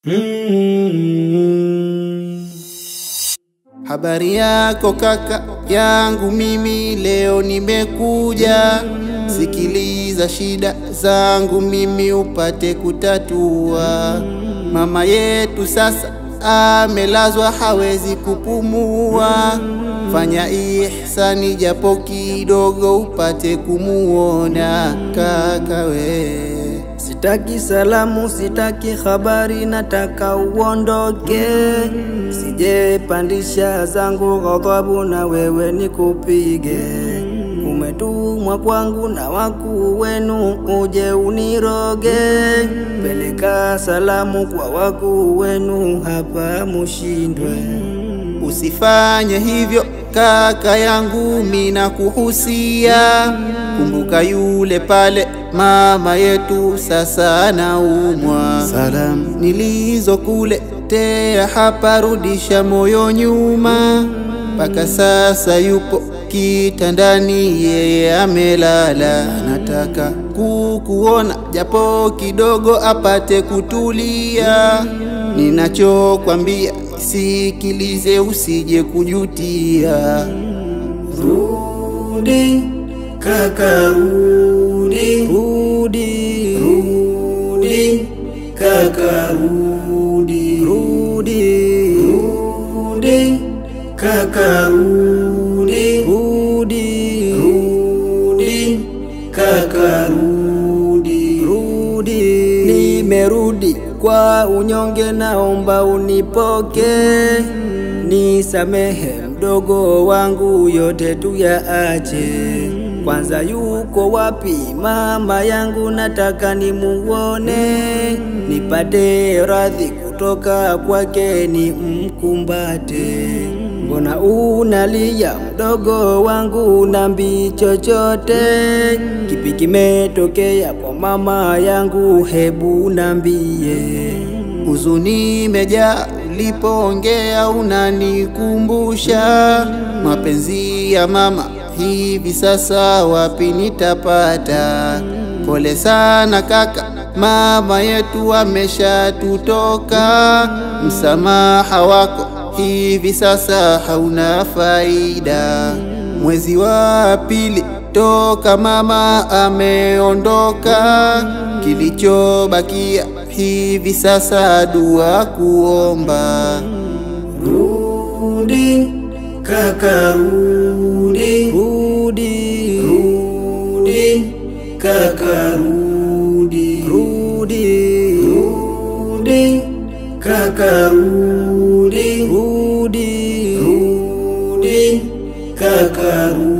Mm. Habari yako kaka yangu, mimi leo nimekuja. Sikiliza shida zangu mimi upate kutatua. Mama yetu sasa amelazwa, hawezi kupumua. Fanya ihsani japo kidogo upate kumuona kaka we. Sitaki salamu, sitaki habari, nataka uondoke. Sije pandisha zangu ghadhabu na wewe nikupige. Umetumwa kwangu na wakuu wenu uje uniroge. Peleka salamu kwa wakuu wenu hapa mushindwe. Usifanye hivyo kaka yangu, mina kuhusia. Kumbuka yule pale mama yetu sasa anaumwa. Salamu nilizokuletea hapa, rudisha moyo nyuma. Mpaka sasa yupo kitandani, yeye amelala. Nataka kukuona japo kidogo, apate kutulia. Ninachokwambia sikilize, usije kujutia. Rudi kaka, rudi, rudi, rudi kaka, rudi, rudi, rudi kaka, rudi, rudi, rudi kaka, rudi, rudi. Nimerudi kwa unyonge, naomba unipoke, nisamehe mdogo wangu, yote tuyaache. Kwanza yuko wapi mama yangu? Nataka nimuone, nipate radhi kutoka kwake, ni mkumbate. Mbona unalia mdogo wangu, nambi chochote? Kipi kimetokea kwa mama yangu? Hebu nambie. Huzuni imejaa ulipoongea, unanikumbusha mapenzi ya mama. Hivi sasa wapi nitapata? Pole sana kaka, mama yetu ameshatutoka. Msamaha wako hivi sasa hauna faida. Mwezi wa pili toka mama ameondoka, kilichobakia hivi sasa dua kuomba. Rudi kaka, rudi, rudi, rudi kaka, rudi, rudi, rudi kaka, rudi, rudi, rudi kaka, rudi.